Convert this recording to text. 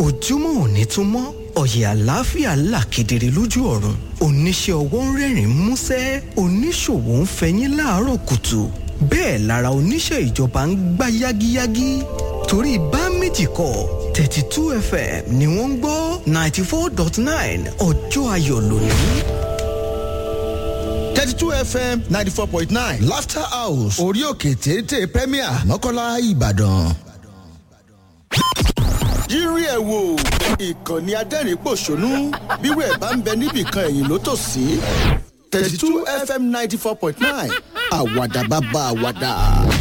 ojúmọ́ òní tún mọ́ ọ̀yẹ̀ àlàáfíà là kedere lójú ọ̀run oníṣẹ́ ọwọ́ ń rẹ́rìn músẹ́ oníṣòwò ń fẹyín láàárọ̀ kùtù bẹ́ẹ̀ lára oníṣẹ́ ìjọba ń gbá yágíyágí torí bá méjì kọ́ thirty two fm ni wọ́n ń gbọ́ ninety four dot nine ọjọ́ ayọ̀ lónìí. thirty two fm ninety four point nine laughter house orí òkè téńté premier mọ́kànlá ìbàdàn. yírí ẹ̀ wò ìkànnì adẹ́rìn-pọ̀ṣónú bírò ẹ̀ bá ń bẹ níbìkan ẹ̀yìn ló tò sí thirty two fm ninety four point nine àwàdà bàbá àwàdà.